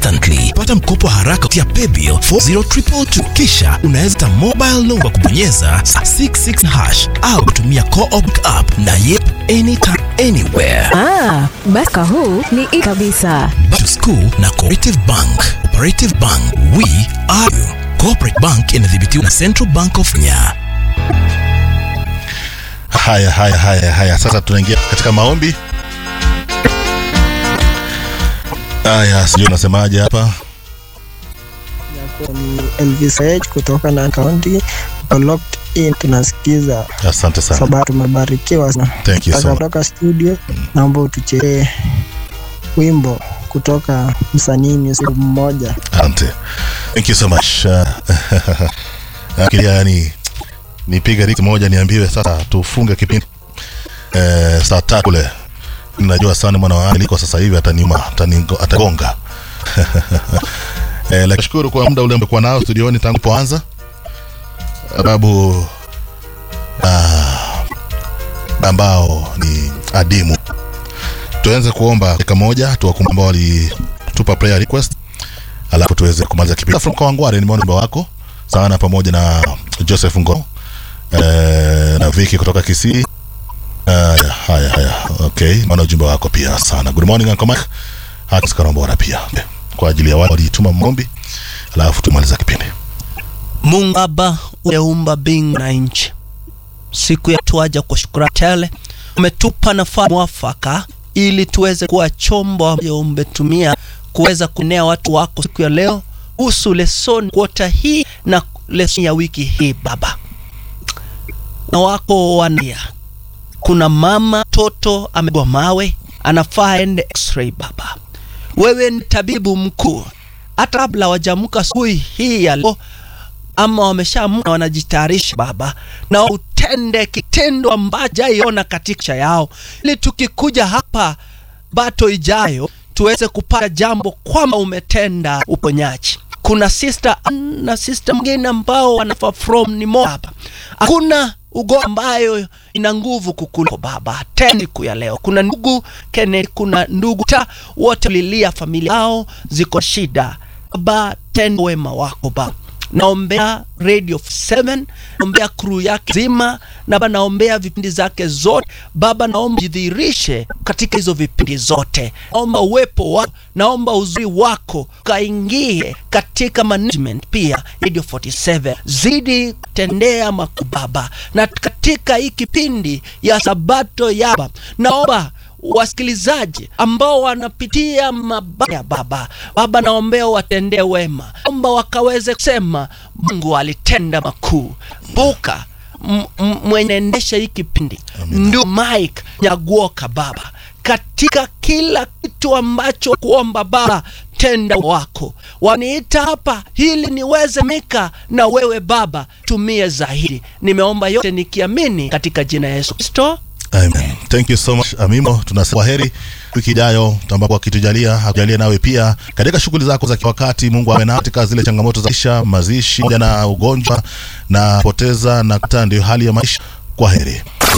instantly. Pata mkopo haraka kupitia paybill 40222 kisha unaweza ta mobile loan kwa kubonyeza 66 hash au kutumia co-op app na Yep anytime anywhere. Ah, basi huu ni i kabisa. Back to school na Cooperative Bank. Cooperative Bank, we are you. Cooperative Bank inadhibitiwa na Central Bank of Kenya. Haya, haya, haya, haya. Sasa tunaingia katika maombi. Haya, sijui unasemaje hapa. Yako ni Elvis H kutoka na kaunti locked in, tunasikiza Asante sana. sababu tumebarikiwa sana. Thank you so Sasa much. kutoka studio, naomba utuchezee wimbo kutoka msanii music mmoja. Asante. Thank you so much. Uh, Akilia yani nipige riti moja niambiwe sasa tufunge kipindi eh, saa tatu kule. Najua sana mwana wa Ali kwa sasa hivi ataniuma, atanigo- atagonga. eh, lakini shukuru kwa muda ule umekuwa nao studioni tangu poanza. Sababu ah, ambao ni adimu. Tuanze kuomba dakika moja tuwakumbuke ambao walitupa prayer request alafu tuweze kumaliza kipindi. From Kawangware nimeona wimbo wako sana pamoja na Joseph Ngo eh, na Vicky kutoka Kisii. Uh, haya haya, okay, naona ujumbe wako pia sana. Good morning Uncle Mike. Hata Karambora pia kwa ajili ya wale walituma maombi, alafu tumaliza kipindi. Mungu Baba umeumba mbingu na nchi, siku ya tuaja kwa shukrani tele, umetupa nafasi mwafaka ili tuweze kuwa chombo ambacho umetumia kuweza kunea watu wako siku ya leo kuhusu lesoni kuota hii na lesoni ya wiki hii Baba, na wako wania kuna mama toto amegwa mawe anafaa aende x-ray Baba, wewe ni tabibu mkuu, hata kabla wajamka asubuhi hii ya leo ama wameshaamka wanajitayarisha Baba, na utende kitendo ambacho jaiona katika maisha yao, ili tukikuja hapa bato ijayo tuweze kupata jambo kwamba umetenda uponyaji. Kuna sister na sister mwingine ambao wanafa from ni hapa, hakuna ugonjwa ambayo ina nguvu kukuliko Baba. Tena siku ya leo kuna ndugu Kenneth, kuna ndugu ta wote lilia familia yao ziko shida Baba, tenda wema wako Baba naombea Radio 7 naombea crew yake zima na Baba, naombea vipindi zake zote Baba, naomba jidhihirishe katika hizo vipindi zote, naomba uwepo wako, naomba uzuri wako kaingie katika management pia Radio 47, zidi kutendea makuu Baba, na katika hii kipindi ya Sabato ya Baba, naomba wasikilizaji ambao wanapitia mabaya Baba, Baba naombea watendee wema, omba wakaweze kusema Mungu alitenda makuu. Buka m- m- mwenye endesha hii kipindi ndio Mike Nyaguoka Baba, katika kila kitu ambacho kuomba Baba, tenda wako waniita hapa ili niweze mika na wewe Baba, tumie zaidi. Nimeomba yote nikiamini katika jina ya Yesu Kristo. Amen. Thank you so much Amimo, tunasema heri wiki ijayo ambapo akitujalia akujalia nawe pia katika shughuli zako za wakati. Mungu awe na katika zile changamoto za maisha, mazishi pamoja na ugonjwa na poteza na kata, ndio hali ya maisha. Kwa heri.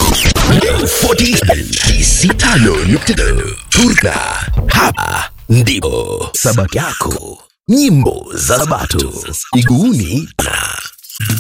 47 Turka. Hapa ndipo Sabato yako. Nyimbo za Sabato. Iguuni na